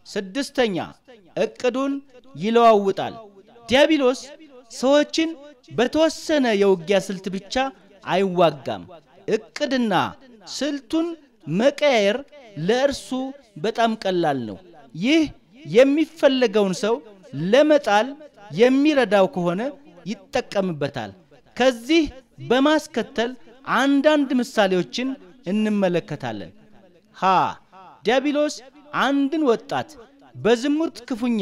ስድስተኛ እቅዱን ይለዋውጣል። ዲያብሎስ ሰዎችን በተወሰነ የውጊያ ስልት ብቻ አይዋጋም። እቅድና ስልቱን መቀያየር ለእርሱ በጣም ቀላል ነው። ይህ የሚፈለገውን ሰው ለመጣል የሚረዳው ከሆነ ይጠቀምበታል። ከዚህ በማስከተል አንዳንድ ምሳሌዎችን እንመለከታለን። ሀ ዲያብሎስ አንድን ወጣት በዝሙት ክፉኛ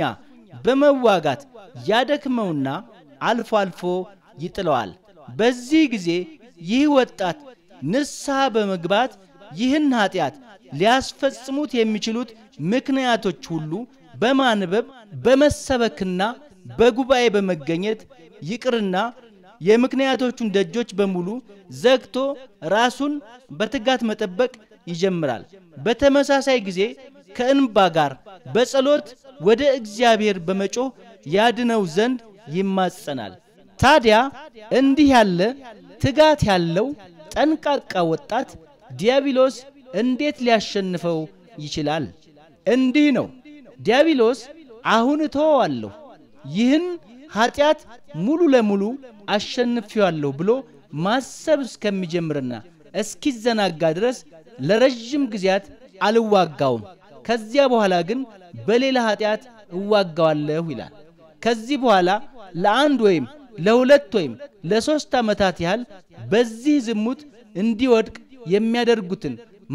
በመዋጋት ያደክመውና አልፎ አልፎ ይጥለዋል። በዚህ ጊዜ ይህ ወጣት ንስሐ በመግባት ይህን ኃጢአት ሊያስፈጽሙት የሚችሉት ምክንያቶች ሁሉ በማንበብ በመሰበክና በጉባኤ በመገኘት ይቅርና የምክንያቶቹን ደጆች በሙሉ ዘግቶ ራሱን በትጋት መጠበቅ ይጀምራል። በተመሳሳይ ጊዜ ከእንባ ጋር በጸሎት ወደ እግዚአብሔር በመጮህ ያድነው ዘንድ ይማጸናል። ታዲያ እንዲህ ያለ ትጋት ያለው ጠንቃቃ ወጣት ዲያብሎስ እንዴት ሊያሸንፈው ይችላል? እንዲህ ነው። ዲያብሎስ አሁን እተወዋለሁ፣ ይህን ኃጢአት ሙሉ ለሙሉ አሸንፌዋለሁ ብሎ ማሰብ እስከሚጀምርና እስኪዘናጋ ድረስ ለረዥም ጊዜያት አልዋጋውም፣ ከዚያ በኋላ ግን በሌላ ኃጢአት እዋጋዋለሁ ይላል። ከዚህ በኋላ ለአንድ ወይም ለሁለት ወይም ለሦስት ዓመታት ያህል በዚህ ዝሙት እንዲወድቅ የሚያደርጉትን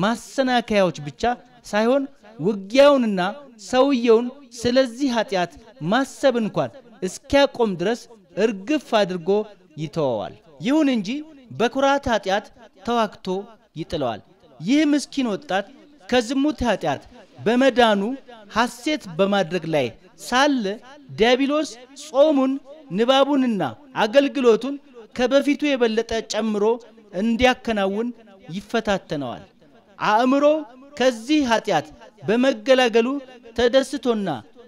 ማሰናከያዎች ብቻ ሳይሆን ውጊያውንና ሰውየውን ስለዚህ ኃጢአት ማሰብ እንኳን እስኪያቆም ድረስ እርግፍ አድርጎ ይተወዋል። ይሁን እንጂ በኩራት ኃጢአት ተዋግቶ ይጥለዋል። ይህ ምስኪን ወጣት ከዝሙት ኃጢአት በመዳኑ ሐሴት በማድረግ ላይ ሳለ ዲያብሎስ ጾሙን፣ ንባቡንና አገልግሎቱን ከበፊቱ የበለጠ ጨምሮ እንዲያከናውን ይፈታተነዋል። አእምሮ ከዚህ ኃጢአት በመገላገሉ ተደስቶና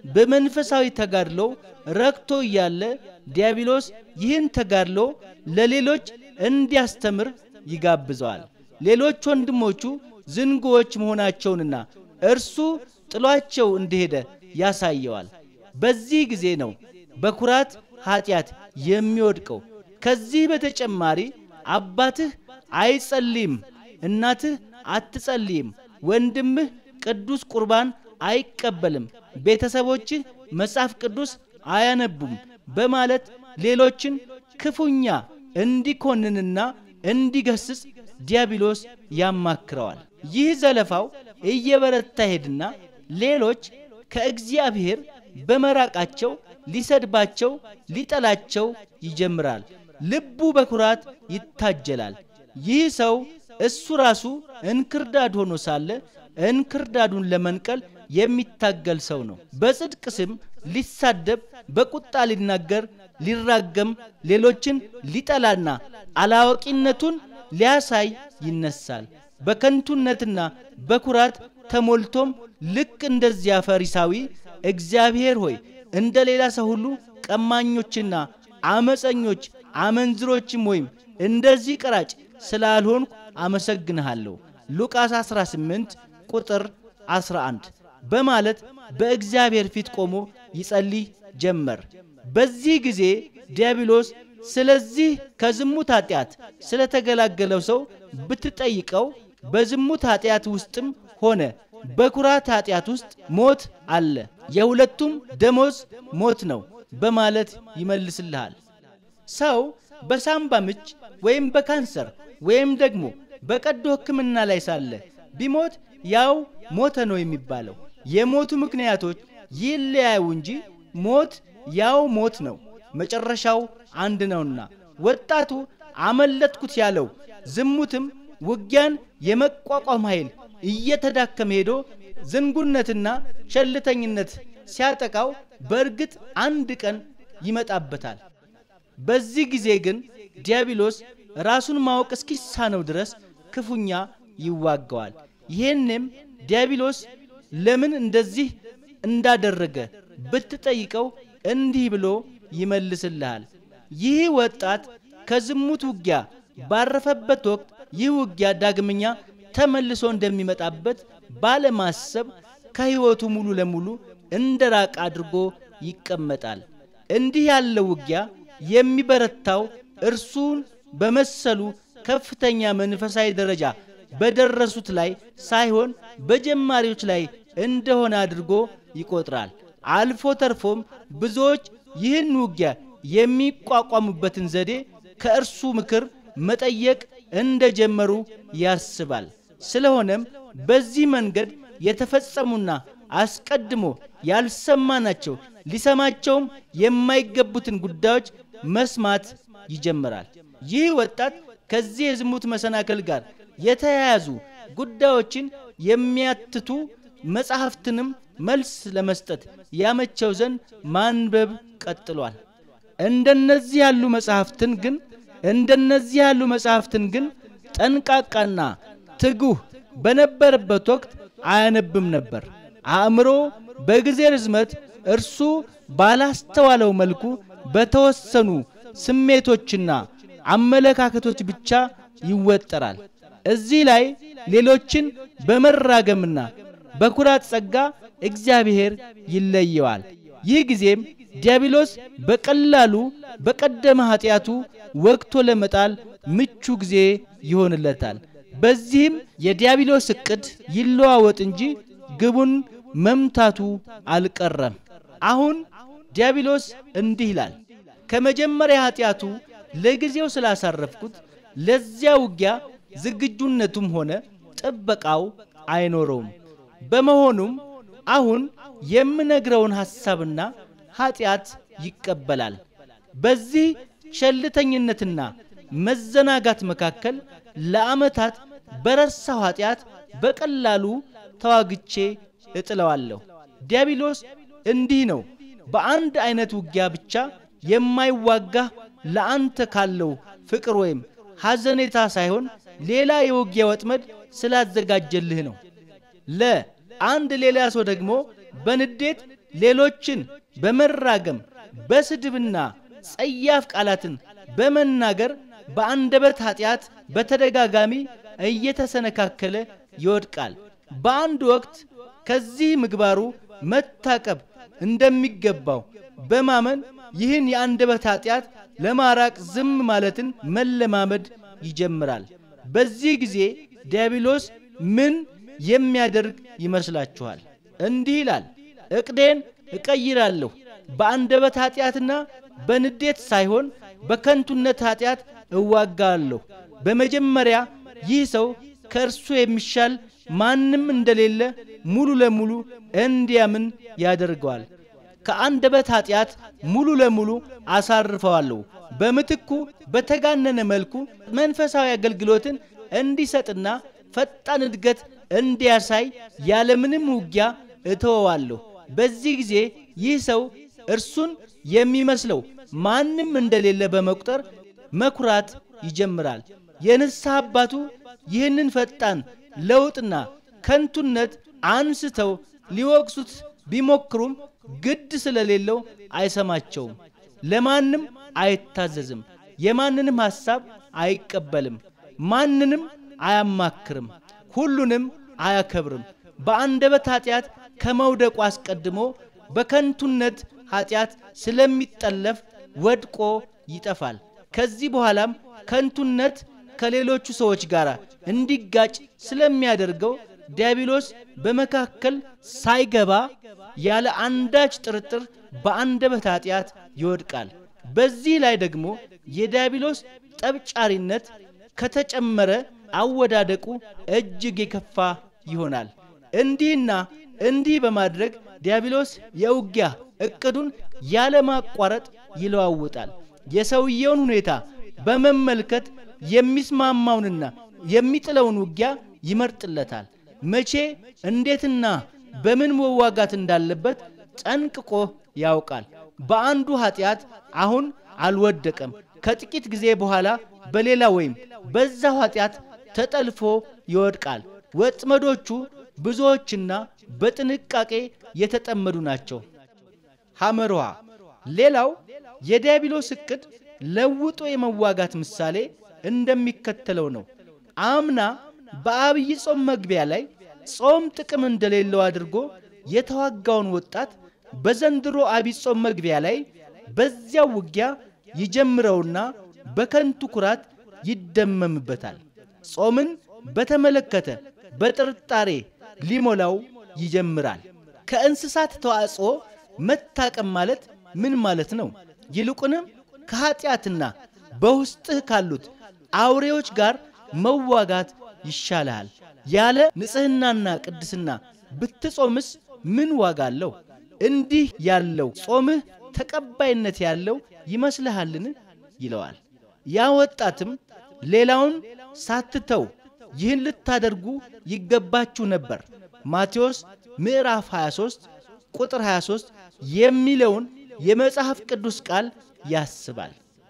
በመንፈሳዊ ተጋድሎ ረክቶ እያለ ዲያብሎስ ይህን ተጋድሎ ለሌሎች እንዲያስተምር ይጋብዘዋል። ሌሎች ወንድሞቹ ዝንጉዎች መሆናቸውንና እርሱ ጥሏቸው እንደሄደ ያሳየዋል። በዚህ ጊዜ ነው በኩራት ኃጢአት የሚወድቀው። ከዚህ በተጨማሪ አባትህ አይጸልይም፣ እናትህ አትጸልይም፣ ወንድምህ ቅዱስ ቁርባን አይቀበልም፣ ቤተሰቦችህ መጽሐፍ ቅዱስ አያነቡም በማለት ሌሎችን ክፉኛ እንዲኮንንና እንዲገስጽ ዲያብሎስ ያማክረዋል። ይህ ዘለፋው እየበረታ ሄድና ሌሎች ከእግዚአብሔር በመራቃቸው ሊሰድባቸው፣ ሊጠላቸው ይጀምራል። ልቡ በኩራት ይታጀላል። ይህ ሰው እሱ ራሱ እንክርዳድ ሆኖ ሳለ እንክርዳዱን ለመንቀል የሚታገል ሰው ነው። በጽድቅ ስም ሊሳደብ፣ በቁጣ ሊናገር፣ ሊራገም፣ ሌሎችን ሊጠላና አላዋቂነቱን ሊያሳይ ይነሳል። በከንቱነትና በኩራት ተሞልቶም ልክ እንደዚያ ፈሪሳዊ እግዚአብሔር ሆይ እንደ ሌላ ሰው ሁሉ ቀማኞችና አመፀኞች አመንዝሮችም ወይም እንደዚህ ቀራጭ ስላልሆንኩ አመሰግንሃለሁ ሉቃስ 18 ቁጥር 11 በማለት በእግዚአብሔር ፊት ቆሞ ይጸልይ ጀመር። በዚህ ጊዜ ዲያብሎስ ስለዚህ ከዝሙት ኃጢአት ስለተገላገለው ሰው ብትጠይቀው በዝሙት ኃጢአት ውስጥም ሆነ በኩራት ኃጢአት ውስጥ ሞት አለ፣ የሁለቱም ደሞዝ ሞት ነው በማለት ይመልስልሃል። ሰው በሳምባ ምች ወይም በካንሰር ወይም ደግሞ በቀዶ ሕክምና ላይ ሳለ ቢሞት ያው ሞተ ነው የሚባለው። የሞቱ ምክንያቶች ይለያዩ እንጂ ሞት ያው ሞት ነው፣ መጨረሻው አንድ ነውና ወጣቱ አመለጥኩት ያለው ዝሙትም ውጊያን የመቋቋም ኃይል እየተዳከመ ሄዶ ዝንጉነትና ቸልተኝነት ሲያጠቃው በእርግጥ አንድ ቀን ይመጣበታል። በዚህ ጊዜ ግን ዲያብሎስ ራሱን ማወቅ እስኪሳነው ድረስ ክፉኛ ይዋገዋል። ይህንም ዲያብሎስ ለምን እንደዚህ እንዳደረገ ብትጠይቀው እንዲህ ብሎ ይመልስልሃል። ይህ ወጣት ከዝሙት ውጊያ ባረፈበት ወቅት ይህ ውጊያ ዳግመኛ ተመልሶ እንደሚመጣበት ባለማሰብ ከሕይወቱ ሙሉ ለሙሉ እንደ ራቅ አድርጎ ይቀመጣል። እንዲህ ያለው ውጊያ የሚበረታው እርሱን በመሰሉ ከፍተኛ መንፈሳዊ ደረጃ በደረሱት ላይ ሳይሆን በጀማሪዎች ላይ እንደሆነ አድርጎ ይቆጥራል። አልፎ ተርፎም ብዙዎች ይህን ውጊያ የሚቋቋሙበትን ዘዴ ከእርሱ ምክር መጠየቅ እንደጀመሩ ያስባል። ስለሆነም በዚህ መንገድ የተፈጸሙና አስቀድሞ ያልሰማናቸው ሊሰማቸውም የማይገቡትን ጉዳዮች መስማት ይጀምራል። ይህ ወጣት ከዚህ የዝሙት መሰናክል ጋር የተያያዙ ጉዳዮችን የሚያትቱ መጻሕፍትንም መልስ ለመስጠት ያመቸው ዘንድ ማንበብ ቀጥሏል። እንደነዚህ ያሉ መጻሕፍትን ግን እንደነዚህ ያሉ መጻሕፍትን ግን ጠንቃቃና ትጉህ በነበረበት ወቅት አያነብም ነበር። አእምሮ በጊዜ ርዝመት እርሱ ባላስተዋለው መልኩ በተወሰኑ ስሜቶችና አመለካከቶች ብቻ ይወጠራል። እዚህ ላይ ሌሎችን በመራገምና በኩራት ጸጋ እግዚአብሔር ይለየዋል። ይህ ጊዜም ዲያብሎስ በቀላሉ በቀደመ ኃጢአቱ ወግቶ ለመጣል ምቹ ጊዜ ይሆንለታል። በዚህም የዲያብሎስ ዕቅድ ይለዋወጥ እንጂ ግቡን መምታቱ አልቀረም። አሁን ዲያብሎስ እንዲህ ይላል፣ ከመጀመሪያ ኃጢአቱ ለጊዜው ስላሳረፍኩት ለዚያ ውጊያ ዝግጁነቱም ሆነ ጥበቃው አይኖረውም። በመሆኑም አሁን የምነግረውን ሐሳብና ኃጢአት ይቀበላል። በዚህ ቸልተኝነትና መዘናጋት መካከል ለዓመታት በረሳው ኃጢአት በቀላሉ ተዋግቼ እጥለዋለሁ። ዲያብሎስ እንዲህ ነው። በአንድ አይነት ውጊያ ብቻ የማይዋጋህ ለአንተ ካለው ፍቅር ወይም ሐዘኔታ ሳይሆን ሌላ የውጊያ ወጥመድ ስላዘጋጀልህ ነው። ለ አንድ ሌላ ሰው ደግሞ በንዴት ሌሎችን በመራገም በስድብና ጸያፍ ቃላትን በመናገር በአንደበት ኃጢአት በተደጋጋሚ እየተሰነካከለ ይወድቃል። በአንድ ወቅት ከዚህ ምግባሩ መታቀብ እንደሚገባው በማመን ይህን የአንደበት ኃጢአት ለማራቅ ዝም ማለትን መለማመድ ይጀምራል። በዚህ ጊዜ ዲያብሎስ ምን የሚያደርግ ይመስላችኋል? እንዲህ ይላል፣ ዕቅዴን እቀይራለሁ፣ በአንደበት ኃጢአትና በንዴት ሳይሆን በከንቱነት ኃጢአት እዋጋለሁ። በመጀመሪያ ይህ ሰው ከእርሱ የሚሻል ማንም እንደሌለ ሙሉ ለሙሉ እንዲያምን ያደርገዋል። ከአንደበት ኃጢአት ሙሉ ለሙሉ አሳርፈዋለሁ። በምትኩ በተጋነነ መልኩ መንፈሳዊ አገልግሎትን እንዲሰጥና ፈጣን እድገት እንዲያሳይ ያለምንም ውጊያ እተወዋለሁ። በዚህ ጊዜ ይህ ሰው እርሱን የሚመስለው ማንም እንደሌለ በመቁጠር መኩራት ይጀምራል። የንስሐ አባቱ ይህንን ፈጣን ለውጥና ከንቱነት አንስተው ሊወቅሱት ቢሞክሩም ግድ ስለሌለው አይሰማቸውም። ለማንም አይታዘዝም። የማንንም ሐሳብ አይቀበልም። ማንንም አያማክርም። ሁሉንም አያከብርም። በአንደበት ኃጢአት ከመውደቁ አስቀድሞ በከንቱነት ኃጢአት ስለሚጠለፍ ወድቆ ይጠፋል። ከዚህ በኋላም ከንቱነት ከሌሎቹ ሰዎች ጋር እንዲጋጭ ስለሚያደርገው ዲያብሎስ በመካከል ሳይገባ ያለ አንዳች ጥርጥር በአንደበት ኃጢአት ይወድቃል። በዚህ ላይ ደግሞ የዲያብሎስ ጠብጫሪነት ከተጨመረ አወዳደቁ እጅግ የከፋ ይሆናል። እንዲህና እንዲህ በማድረግ ዲያብሎስ የውጊያ እቅዱን ያለማቋረጥ ይለዋውጣል። የሰውየውን ሁኔታ በመመልከት የሚስማማውንና የሚጥለውን ውጊያ ይመርጥለታል። መቼ እንዴትና በምን መዋጋት እንዳለበት ጠንቅቆ ያውቃል። በአንዱ ኃጢአት አሁን አልወደቀም። ከጥቂት ጊዜ በኋላ በሌላ ወይም በዛው ኃጢአት ተጠልፎ ይወድቃል። ወጥመዶቹ ብዙዎችና በጥንቃቄ የተጠመዱ ናቸው። ሐመርሃ ሌላው የዲያብሎስ ዕቅድ ለውጦ የመዋጋት ምሳሌ እንደሚከተለው ነው። አምና በአብይ ጾም መግቢያ ላይ ጾም ጥቅም እንደሌለው አድርጎ የተዋጋውን ወጣት በዘንድሮ አብይ ጾም መግቢያ ላይ በዚያው ውጊያ ይጀምረውና በከንቱ ኩራት ይደመምበታል። ጾምን በተመለከተ በጥርጣሬ ሊሞላው ይጀምራል። ከእንስሳት ተዋጽኦ መታቀም ማለት ምን ማለት ነው? ይልቁንም ከኀጢአትና በውስጥህ ካሉት አውሬዎች ጋር መዋጋት ይሻልሃል። ያለ ንጽሕናና ቅድስና ብትጾምስ ምን ዋጋ አለው? እንዲህ ያለው ጾምህ ተቀባይነት ያለው ይመስልሃልን? ይለዋል። ያ ወጣትም ሌላውን ሳትተው ይህን ልታደርጉ ይገባችሁ ነበር ማቴዎስ ምዕራፍ 23 ቁጥር 23 የሚለውን የመጽሐፍ ቅዱስ ቃል ያስባል።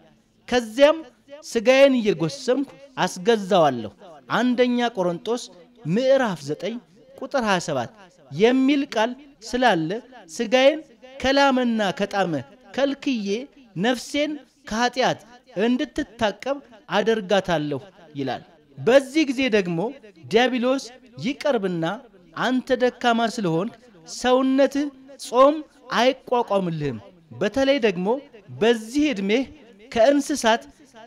ከዚያም ሥጋዬን እየጎሰምኩ አስገዛዋለሁ አንደኛ ቆሮንጦስ ምዕራፍ 9 ቁጥር 27 የሚል ቃል ስላለ ሥጋዬን ከላመና ከጣመ ከልክዬ ነፍሴን ከኀጢአት እንድትታቀብ አደርጋታለሁ ይላል። በዚህ ጊዜ ደግሞ ዲያብሎስ ይቀርብና አንተ ደካማ ስለሆንክ ሰውነትህ ጾም አይቋቋምልህም፣ በተለይ ደግሞ በዚህ ዕድሜህ ከእንስሳት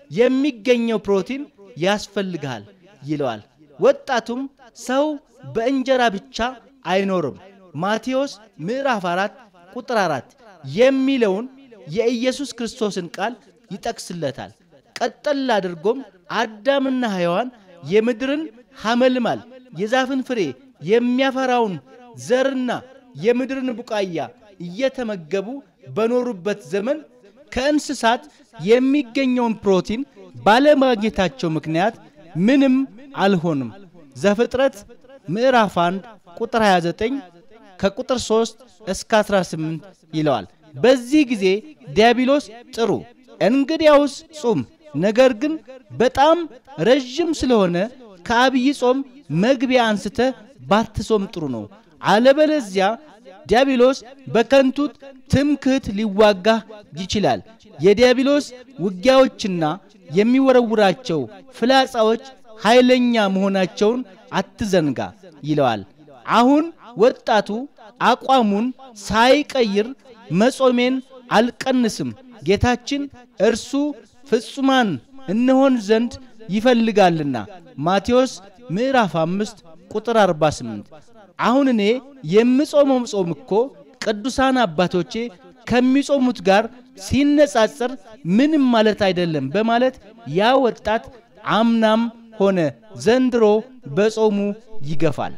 የሚገኘው ፕሮቲን ያስፈልግሃል ይለዋል። ወጣቱም ሰው በእንጀራ ብቻ አይኖርም ማቴዎስ ምዕራፍ 4 ቁጥር 4 የሚለውን የኢየሱስ ክርስቶስን ቃል ይጠቅስለታል። ቀጠል አድርጎም አዳምና ሔዋን የምድርን ሐመልማል የዛፍን ፍሬ የሚያፈራውን ዘርና የምድርን ቡቃያ እየተመገቡ በኖሩበት ዘመን ከእንስሳት የሚገኘውን ፕሮቲን ባለማግኘታቸው ምክንያት ምንም አልሆንም። ዘፍጥረት ምዕራፍ 1 ቁጥር 29 ከቁጥር 3 እስከ 18 ይለዋል። በዚህ ጊዜ ዲያብሎስ ጥሩ እንግዲያውስ ጹም፣ ነገር ግን በጣም ረዥም ስለሆነ ከአብይ ጾም መግቢያ አንስተ ባትጾም ጥሩ ነው። አለበለዚያ ዲያብሎስ በከንቱ ትምክህት ሊዋጋህ ይችላል። የዲያብሎስ ውጊያዎችና የሚወረውራቸው ፍላጻዎች ኃይለኛ መሆናቸውን አትዘንጋ ይለዋል። አሁን ወጣቱ አቋሙን ሳይቀይር መጾሜን አልቀንስም፣ ጌታችን እርሱ ፍጹማን እንሆን ዘንድ ይፈልጋልና ማቴዎስ ምዕራፍ 5 ቁጥር 48። አሁን እኔ የምጾመው ጾም እኮ ቅዱሳን አባቶቼ ከሚጾሙት ጋር ሲነጻጸር ምንም ማለት አይደለም በማለት ያ ወጣት አምናም ሆነ ዘንድሮ በጾሙ ይገፋል።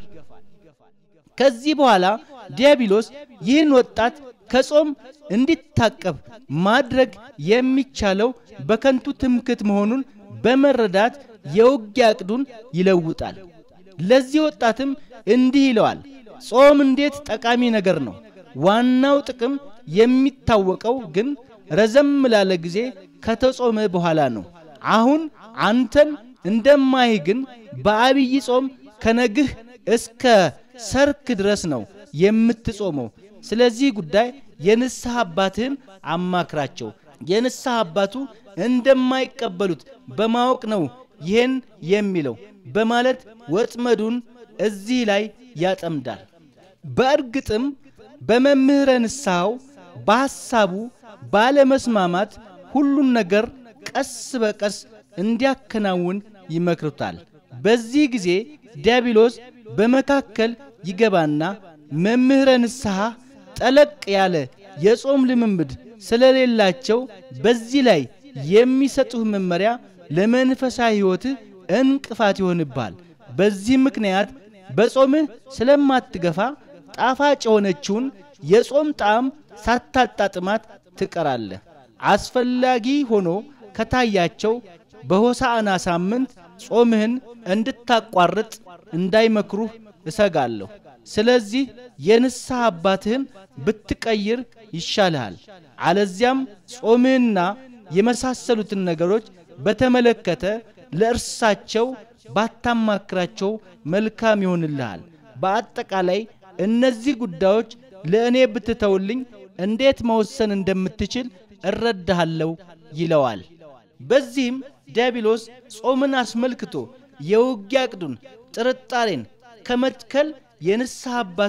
ከዚህ በኋላ ዲያብሎስ ይህን ወጣት ከጾም እንዲታቀብ ማድረግ የሚቻለው በከንቱ ትምክት መሆኑን በመረዳት የውጊያ ዕቅዱን ይለውጣል። ለዚህ ወጣትም እንዲህ ይለዋል፣ ጾም እንዴት ጠቃሚ ነገር ነው። ዋናው ጥቅም የሚታወቀው ግን ረዘም ላለ ጊዜ ከተጾመ በኋላ ነው። አሁን አንተን እንደማይህ ግን በአብይ ጾም ከነግህ እስከ ሰርክ ድረስ ነው የምትጾመው። ስለዚህ ጉዳይ የንስሐ አባትህን አማክራቸው። የንስሐ አባቱ እንደማይቀበሉት በማወቅ ነው ይህን የሚለው በማለት ወጥመዱን እዚህ ላይ ያጠምዳል። በእርግጥም በመምህረ ንስሐው በሐሳቡ ባለመስማማት ሁሉን ነገር ቀስ በቀስ እንዲያከናውን ይመክሩታል። በዚህ ጊዜ ዲያብሎስ በመካከል ይገባና መምህረ ንስሐ ጠለቅ ያለ የጾም ልምምድ ስለሌላቸው በዚህ ላይ የሚሰጡህ መመሪያ ለመንፈሳዊ ሕይወትህ እንቅፋት ይሆንብሃል። በዚህ ምክንያት በጾምህ ስለማትገፋ ጣፋጭ የሆነችውን የጾም ጣዕም ሳታጣጥማት ትቀራለህ። አስፈላጊ ሆኖ ከታያቸው በሆሳዕና ሳምንት ጾምህን እንድታቋርጥ እንዳይመክሩህ እሰጋለሁ። ስለዚህ የንስሐ አባትህን ብትቀይር ይሻልሃል። አለዚያም ጾምህና የመሳሰሉትን ነገሮች በተመለከተ ለእርሳቸው ባታማክራቸው መልካም ይሆንልሃል። በአጠቃላይ እነዚህ ጉዳዮች ለእኔ ብትተውልኝ እንዴት መወሰን እንደምትችል እረዳሃለሁ ይለዋል። በዚህም ዲያብሎስ ጾምን አስመልክቶ የውጊያ ዕቅዱን ጥርጣሬን ከመትከል የንስሐ አባቱን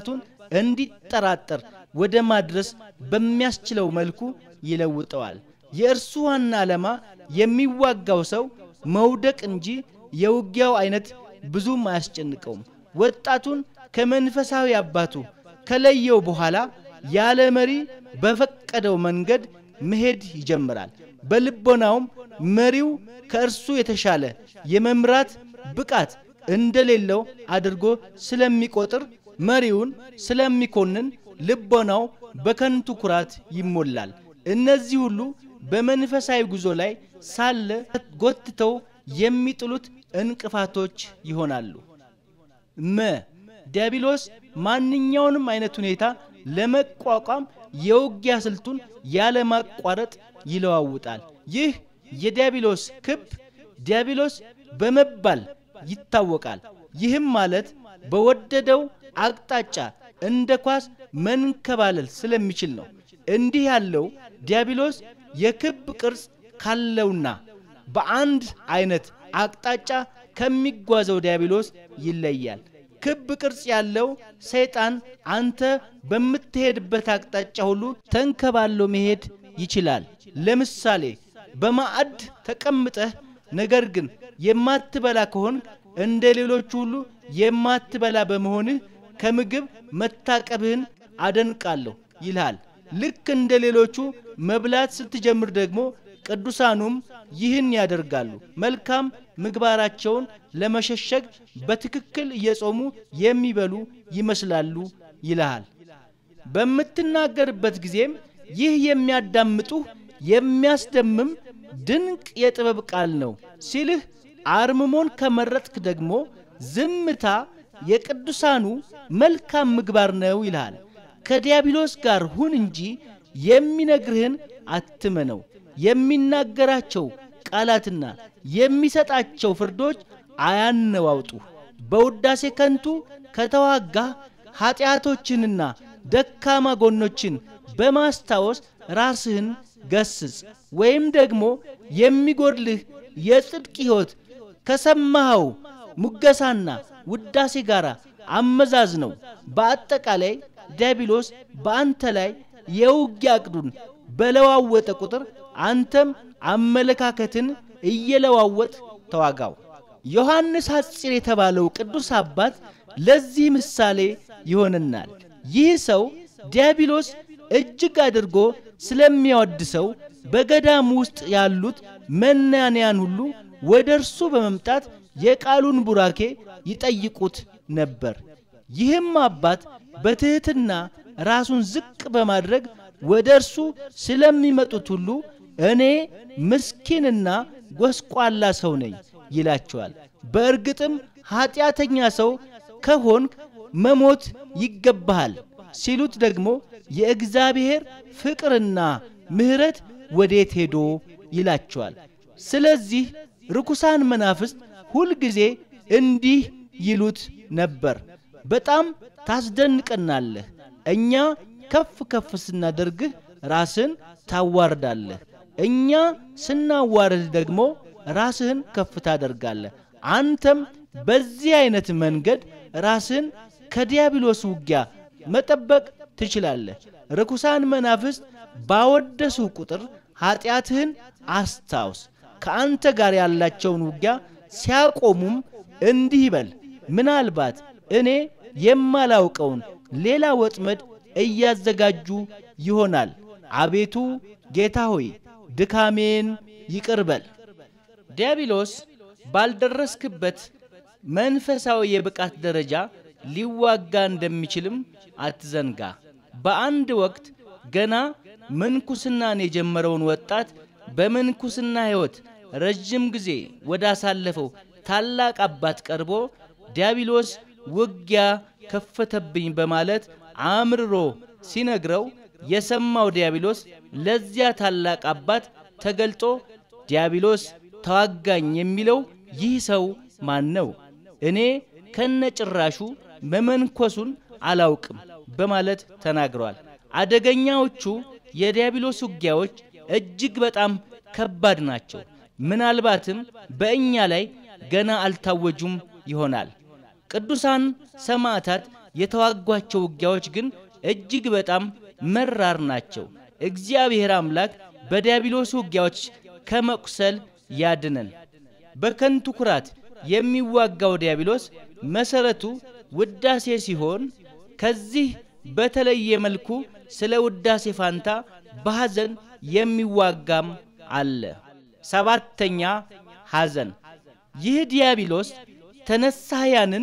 እንዲጠራጠር ወደ ማድረስ በሚያስችለው መልኩ ይለውጠዋል። የእርሱ ዋና ዓላማ የሚዋጋው ሰው መውደቅ እንጂ የውጊያው አይነት ብዙም አያስጨንቀውም። ወጣቱን ከመንፈሳዊ አባቱ ከለየው በኋላ ያለ መሪ በፈቀደው መንገድ መሄድ ይጀምራል። በልቦናውም መሪው ከእርሱ የተሻለ የመምራት ብቃት እንደሌለው አድርጎ ስለሚቆጥር መሪውን ስለሚኮንን ልቦናው በከንቱ ኩራት ይሞላል። እነዚህ ሁሉ በመንፈሳዊ ጉዞ ላይ ሳለ ጎትተው የሚጥሉት እንቅፋቶች ይሆናሉ። መ ዲያብሎስ ማንኛውንም አይነት ሁኔታ ለመቋቋም የውጊያ ስልቱን ያለማቋረጥ ይለዋውጣል። ይህ የዲያብሎስ ክብ ዲያብሎስ በመባል ይታወቃል። ይህም ማለት በወደደው አቅጣጫ እንደ ኳስ መንከባለል ስለሚችል ነው። እንዲህ ያለው ዲያብሎስ የክብ ቅርጽ ካለውና በአንድ አይነት አቅጣጫ ከሚጓዘው ዲያብሎስ ይለያል። ክብ ቅርጽ ያለው ሰይጣን አንተ በምትሄድበት አቅጣጫ ሁሉ ተንከባሎ መሄድ ይችላል። ለምሳሌ በማዕድ ተቀምጠህ ነገር ግን የማትበላ ከሆን እንደ ሌሎቹ ሁሉ የማትበላ በመሆንህ ከምግብ መታቀብህን አደንቃለሁ ይልሃል። ልክ እንደ ሌሎቹ መብላት ስትጀምር ደግሞ ቅዱሳኑም ይህን ያደርጋሉ። መልካም ምግባራቸውን ለመሸሸግ በትክክል እየጾሙ የሚበሉ ይመስላሉ ይልሃል። በምትናገርበት ጊዜም ይህ የሚያዳምጡህ የሚያስደምም ድንቅ የጥበብ ቃል ነው ሲልህ፣ አርምሞን ከመረጥክ ደግሞ ዝምታ የቅዱሳኑ መልካም ምግባር ነው ይልሃል። ከዲያብሎስ ጋር ሁን እንጂ የሚነግርህን አትመነው። የሚናገራቸው ቃላትና የሚሰጣቸው ፍርዶች አያነዋውጡ። በውዳሴ ከንቱ ከተዋጋህ ኀጢአቶችንና ደካማ ጎኖችን በማስታወስ ራስህን ገስጽ። ወይም ደግሞ የሚጎድልህ የጽድቅ ሕይወት ከሰማኸው ሙገሳና ውዳሴ ጋር አመዛዝ ነው። በአጠቃላይ ዲያብሎስ በአንተ ላይ የውጊያ ዕቅዱን በለዋወጠ ቁጥር አንተም አመለካከትን እየለዋወጥ ተዋጋው። ዮሐንስ ሐጺር የተባለው ቅዱስ አባት ለዚህ ምሳሌ ይሆንናል። ይህ ሰው ዲያብሎስ እጅግ አድርጎ ስለሚያወድሰው በገዳም ውስጥ ያሉት መናንያን ሁሉ ወደ እርሱ በመምጣት የቃሉን ቡራኬ ይጠይቁት ነበር። ይህም አባት በትሕትና ራሱን ዝቅ በማድረግ ወደ እርሱ ስለሚመጡት ሁሉ እኔ ምስኪንና ጎስቋላ ሰው ነኝ ይላቸዋል። በእርግጥም ኀጢአተኛ ሰው ከሆንክ መሞት ይገባሃል ሲሉት ደግሞ የእግዚአብሔር ፍቅርና ምሕረት ወዴት ሄዶ ይላቸዋል። ስለዚህ ርኩሳን መናፍስት ሁልጊዜ እንዲህ ይሉት ነበር፣ በጣም ታስደንቀናለህ። እኛ ከፍ ከፍ ስናደርግህ ራስን ታዋርዳለህ፣ እኛ ስናዋርድ ደግሞ ራስህን ከፍ ታደርጋለህ። አንተም በዚህ አይነት መንገድ ራስህን ከዲያብሎስ ውጊያ መጠበቅ ትችላለህ። ርኩሳን መናፍስት ባወደሱ ቁጥር ኀጢአትህን አስታውስ። ከአንተ ጋር ያላቸውን ውጊያ ሲያቆሙም እንዲህ ይበል፣ ምናልባት እኔ የማላውቀውን ሌላ ወጥመድ እያዘጋጁ ይሆናል። አቤቱ ጌታ ሆይ ድካሜን ይቅር በል። ዲያብሎስ ባልደረስክበት መንፈሳዊ የብቃት ደረጃ ሊዋጋ እንደሚችልም አትዘንጋ። በአንድ ወቅት ገና ምንኩስናን የጀመረውን ወጣት በምንኩስና ሕይወት ረዥም ጊዜ ወዳሳለፈው ታላቅ አባት ቀርቦ ዲያብሎስ ውጊያ ከፈተብኝ በማለት አምርሮ ሲነግረው የሰማው ዲያብሎስ ለዚያ ታላቅ አባት ተገልጦ ዲያብሎስ ተዋጋኝ የሚለው ይህ ሰው ማን ነው? እኔ ከነጭራሹ መመንኮሱን አላውቅም በማለት ተናግረዋል። አደገኛዎቹ የዲያብሎስ ውጊያዎች እጅግ በጣም ከባድ ናቸው። ምናልባትም በእኛ ላይ ገና አልታወጁም ይሆናል። ቅዱሳን ሰማዕታት የተዋጓቸው ውጊያዎች ግን እጅግ በጣም መራር ናቸው። እግዚአብሔር አምላክ በዲያብሎስ ውጊያዎች ከመቁሰል ያድነን። በከንቱ ኩራት የሚዋጋው ዲያብሎስ መሰረቱ ውዳሴ ሲሆን ከዚህ በተለየ መልኩ ስለ ውዳሴ ፋንታ በሐዘን የሚዋጋም አለ። ሰባተኛ ሐዘን። ይህ ዲያብሎስ ተነሳያንን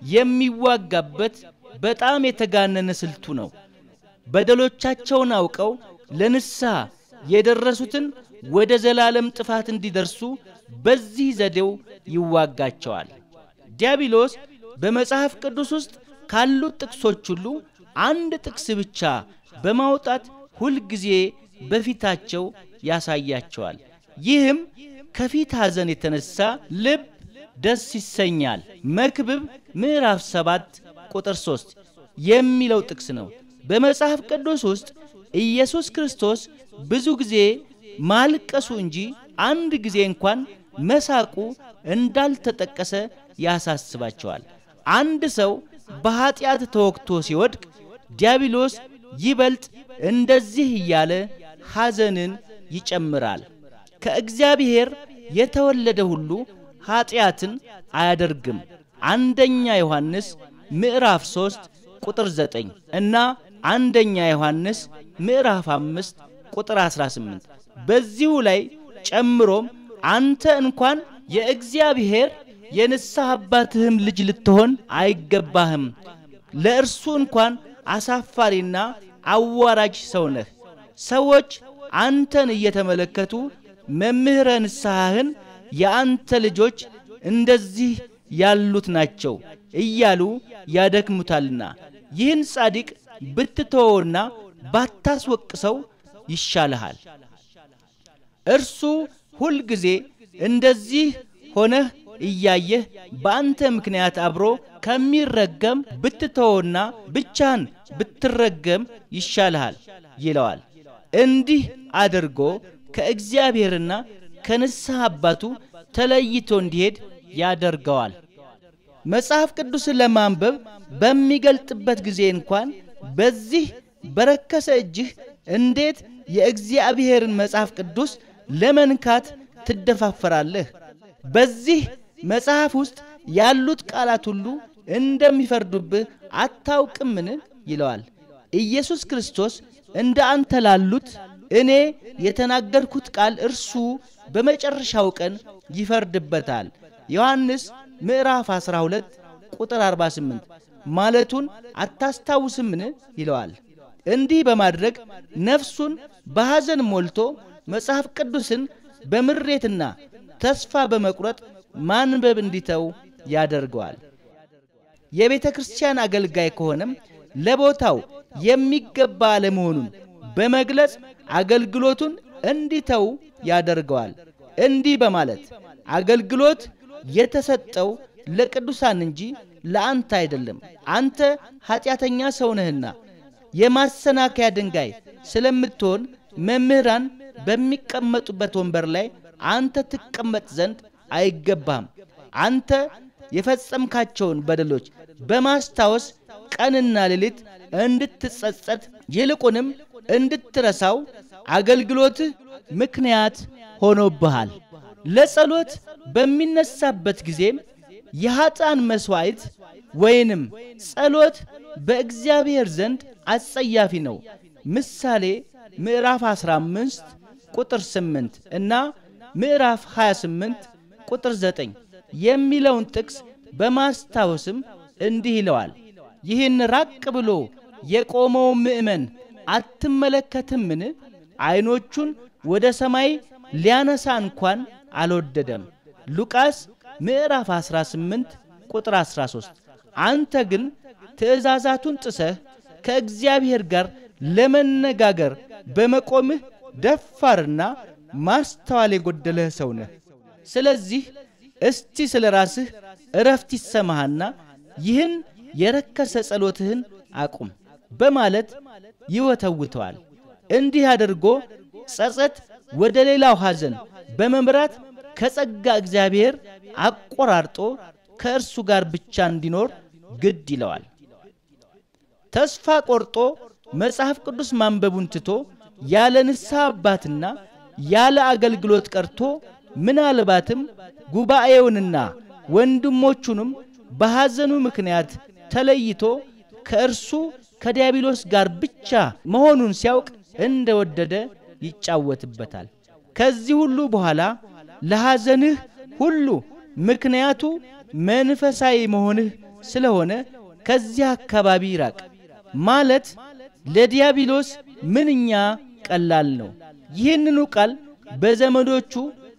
የሚዋጋበት በጣም የተጋነነ ስልቱ ነው። በደሎቻቸውን አውቀው ለንስሐ የደረሱትን ወደ ዘላለም ጥፋት እንዲደርሱ በዚህ ዘዴው ይዋጋቸዋል። ዲያብሎስ በመጽሐፍ ቅዱስ ውስጥ ካሉት ጥቅሶች ሁሉ አንድ ጥቅስ ብቻ በማውጣት ሁልጊዜ በፊታቸው ያሳያቸዋል። ይህም ከፊት ሐዘን የተነሳ ልብ ደስ ይሰኛል። መክብብ ምዕራፍ 7 ቁጥር 3 የሚለው ጥቅስ ነው። በመጽሐፍ ቅዱስ ውስጥ ኢየሱስ ክርስቶስ ብዙ ጊዜ ማልቀሱ እንጂ አንድ ጊዜ እንኳን መሳቁ እንዳልተጠቀሰ ያሳስባቸዋል። አንድ ሰው በኀጢአት ተወግቶ ሲወድቅ ዲያብሎስ ይበልጥ እንደዚህ እያለ ሐዘንን ይጨምራል። ከእግዚአብሔር የተወለደ ሁሉ ኀጢአትን አያደርግም። አንደኛ ዮሐንስ ምዕራፍ 3 ቁጥር 9 እና አንደኛ ዮሐንስ ምዕራፍ 5 ቁጥር 18 በዚሁ ላይ ጨምሮም አንተ እንኳን የእግዚአብሔር የንስሐ አባትህም ልጅ ልትሆን አይገባህም፣ ለእርሱ እንኳን አሳፋሪና አዋራጅ ሰው ነህ። ሰዎች አንተን እየተመለከቱ መምህረ ንስሐህን የአንተ ልጆች እንደዚህ ያሉት ናቸው እያሉ ያደክሙታልና ይህን ጻድቅ ብትተወውና ባታስወቅሰው ይሻልሃል። እርሱ ሁልጊዜ እንደዚህ ሆነህ እያየህ በአንተ ምክንያት አብሮ ከሚረገም ብትተወውና ብቻህን ብትረገም ይሻልሃል ይለዋል። እንዲህ አድርጎ ከእግዚአብሔርና ከንስሐ አባቱ ተለይቶ እንዲሄድ ያደርገዋል። መጽሐፍ ቅዱስን ለማንበብ በሚገልጥበት ጊዜ እንኳን በዚህ በረከሰ እጅህ እንዴት የእግዚአብሔርን መጽሐፍ ቅዱስ ለመንካት ትደፋፈራለህ? በዚህ መጽሐፍ ውስጥ ያሉት ቃላት ሁሉ እንደሚፈርዱብህ አታውቅምን? ይለዋል። ኢየሱስ ክርስቶስ እንደ አንተ ላሉት እኔ የተናገርኩት ቃል እርሱ በመጨረሻው ቀን ይፈርድበታል። ዮሐንስ ምዕራፍ 12 ቁጥር 48 ማለቱን አታስታውስምን? ይለዋል። እንዲህ በማድረግ ነፍሱን በሐዘን ሞልቶ መጽሐፍ ቅዱስን በምሬትና ተስፋ በመቁረጥ ማንበብ እንዲተው ያደርገዋል። የቤተ ክርስቲያን አገልጋይ ከሆነም ለቦታው የሚገባ አለመሆኑን በመግለጽ አገልግሎቱን እንዲተው ያደርገዋል። እንዲህ በማለት አገልግሎት የተሰጠው ለቅዱሳን እንጂ ለአንተ አይደለም፣ አንተ ኀጢአተኛ ሰው ነህና የማሰናከያ ድንጋይ ስለምትሆን መምህራን በሚቀመጡበት ወንበር ላይ አንተ ትቀመጥ ዘንድ አይገባህም። አንተ የፈጸምካቸውን በደሎች በማስታወስ ቀንና ሌሊት እንድትጸጸት ይልቁንም እንድትረሳው አገልግሎትህ ምክንያት ሆኖብሃል። ለጸሎት በሚነሳበት ጊዜም የኀጣን መሥዋዕት ወይንም ጸሎት በእግዚአብሔር ዘንድ አጸያፊ ነው። ምሳሌ ምዕራፍ 15 ቁጥር 8 እና ምዕራፍ 28 ቁጥር 9 የሚለውን ጥቅስ በማስታወስም እንዲህ ይለዋል። ይህን ራቅ ብሎ የቆመው ምእመን አትመለከትምን? ዐይኖቹን ወደ ሰማይ ሊያነሳ እንኳን አልወደደም። ሉቃስ ምዕራፍ 18 ቁጥር 13 አንተ ግን ትእዛዛቱን ጥሰህ ከእግዚአብሔር ጋር ለመነጋገር በመቆምህ ደፋርና ማስተዋል የጎደለህ ሰው ነህ። ስለዚህ እስቲ ስለ ራስህ እረፍት ይሰማሃና ይህን የረከሰ ጸሎትህን አቁም በማለት ይወተውተዋል። እንዲህ አድርጎ ጸጸት ወደ ሌላው ሐዘን በመምራት ከጸጋ እግዚአብሔር አቆራርጦ ከእርሱ ጋር ብቻ እንዲኖር ግድ ይለዋል። ተስፋ ቆርጦ መጽሐፍ ቅዱስ ማንበቡን ትቶ ያለ ንስሐ አባትና ያለ አገልግሎት ቀርቶ ምናልባትም ጉባኤውንና ወንድሞቹንም በሐዘኑ ምክንያት ተለይቶ ከእርሱ ከዲያብሎስ ጋር ብቻ መሆኑን ሲያውቅ እንደወደደ ይጫወትበታል። ከዚህ ሁሉ በኋላ ለሐዘንህ ሁሉ ምክንያቱ መንፈሳዊ መሆንህ ስለሆነ ከዚህ አካባቢ ይራቅ ማለት ለዲያብሎስ ምንኛ ቀላል ነው። ይህንኑ ቃል በዘመዶቹ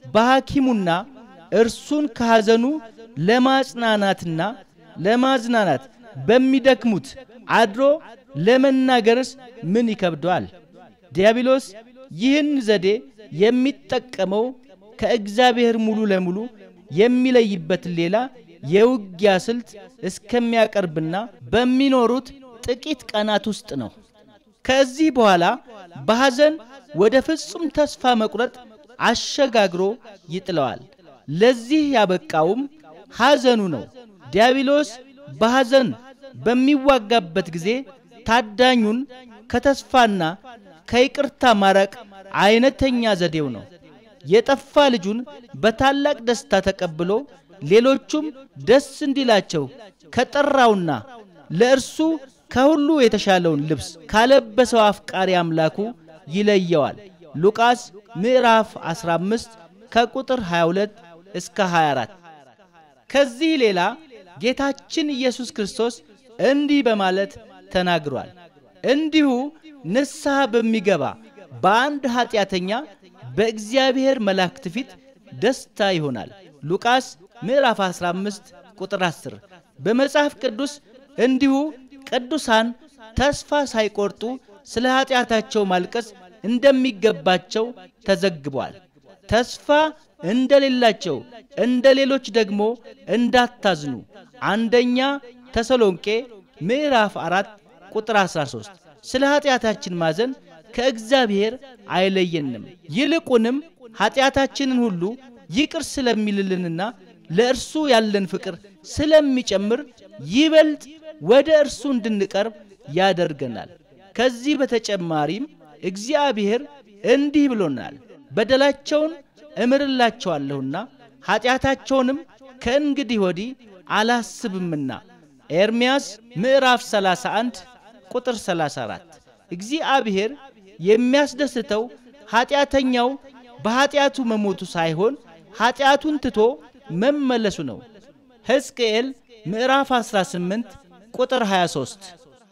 በሐኪሙና እርሱን ከሐዘኑ ለማጽናናትና ለማዝናናት በሚደክሙት አድሮ ለመናገርስ ምን ይከብደዋል? ዲያብሎስ ይህን ዘዴ የሚጠቀመው ከእግዚአብሔር ሙሉ ለሙሉ የሚለይበትን ሌላ የውጊያ ስልት እስከሚያቀርብና በሚኖሩት ጥቂት ቀናት ውስጥ ነው። ከዚህ በኋላ በሐዘን ወደ ፍጹም ተስፋ መቁረጥ አሸጋግሮ ይጥለዋል። ለዚህ ያበቃውም ሐዘኑ ነው። ዲያብሎስ በሐዘን በሚዋጋበት ጊዜ ታዳኙን ከተስፋና ከይቅርታ ማራቅ አይነተኛ ዘዴው ነው። የጠፋ ልጁን በታላቅ ደስታ ተቀብሎ ሌሎቹም ደስ እንዲላቸው ከጠራውና ለእርሱ ከሁሉ የተሻለውን ልብስ ካለበሰው አፍቃሪ አምላኩ ይለየዋል። ሉቃስ ምዕራፍ 15 ከቁጥር 22 እስከ 24። ከዚህ ሌላ ጌታችን ኢየሱስ ክርስቶስ እንዲህ በማለት ተናግሯል። እንዲሁ ንስሐ በሚገባ በአንድ ኀጢአተኛ በእግዚአብሔር መላእክት ፊት ደስታ ይሆናል። ሉቃስ ምዕራፍ 15 ቁጥር 10። በመጽሐፍ ቅዱስ እንዲሁ ቅዱሳን ተስፋ ሳይቆርጡ ስለ ኀጢአታቸው ማልቀስ እንደሚገባቸው ተዘግቧል። ተስፋ እንደሌላቸው እንደ ሌሎች ደግሞ እንዳታዝኑ አንደኛ ተሰሎንቄ ምዕራፍ 4 ቁጥር 13። ስለ ኀጢአታችን ማዘን ከእግዚአብሔር አይለየንም። ይልቁንም ኀጢአታችንን ሁሉ ይቅር ስለሚልልንና ለእርሱ ያለን ፍቅር ስለሚጨምር ይበልጥ ወደ እርሱ እንድንቀርብ ያደርገናል። ከዚህ በተጨማሪም እግዚአብሔር እንዲህ ብሎናል፣ በደላቸውን እምርላቸዋለሁና ኀጢአታቸውንም ከእንግዲህ ወዲህ አላስብምና። ኤርምያስ ምዕራፍ 31 ቁጥር 34። እግዚአብሔር የሚያስደስተው ኀጢአተኛው በኀጢአቱ መሞቱ ሳይሆን ኀጢአቱን ትቶ መመለሱ ነው። ሕዝቅኤል ምዕራፍ 18 ቁጥር 23።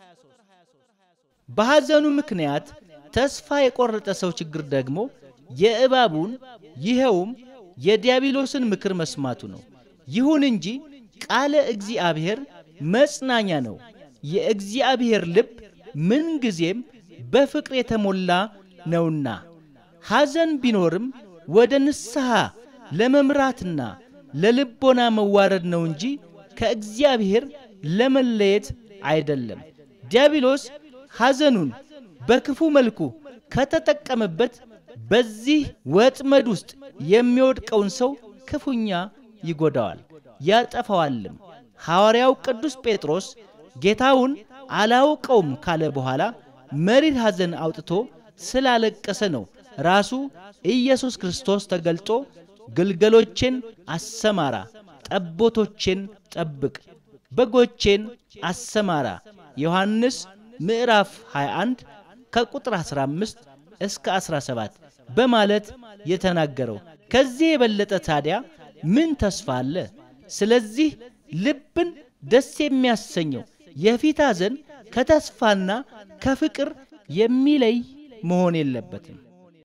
በሐዘኑ ምክንያት ተስፋ የቆረጠ ሰው ችግር ደግሞ የእባቡን ይኸውም የዲያብሎስን ምክር መስማቱ ነው። ይሁን እንጂ ቃለ እግዚአብሔር መጽናኛ ነው። የእግዚአብሔር ልብ ምንጊዜም በፍቅር የተሞላ ነውና ሐዘን ቢኖርም ወደ ንስሐ ለመምራትና ለልቦና መዋረድ ነው እንጂ ከእግዚአብሔር ለመለየት አይደለም። ዲያብሎስ ሐዘኑን በክፉ መልኩ ከተጠቀመበት በዚህ ወጥመድ ውስጥ የሚወድቀውን ሰው ክፉኛ ይጎዳዋል፣ ያጠፋዋልም። ሐዋርያው ቅዱስ ጴጥሮስ ጌታውን አላውቀውም ካለ በኋላ መሪር ሐዘን አውጥቶ ስላለቀሰ ነው ራሱ ኢየሱስ ክርስቶስ ተገልጦ ግልገሎቼን አሰማራ፣ ጠቦቶቼን ጠብቅ፣ በጎቼን አሰማራ ዮሐንስ ምዕራፍ 21 ከቁጥር 15 እስከ 17 በማለት የተናገረው። ከዚህ የበለጠ ታዲያ ምን ተስፋ አለ? ስለዚህ ልብን ደስ የሚያሰኘው የፊት ሐዘን ከተስፋና ከፍቅር የሚለይ መሆን የለበትም።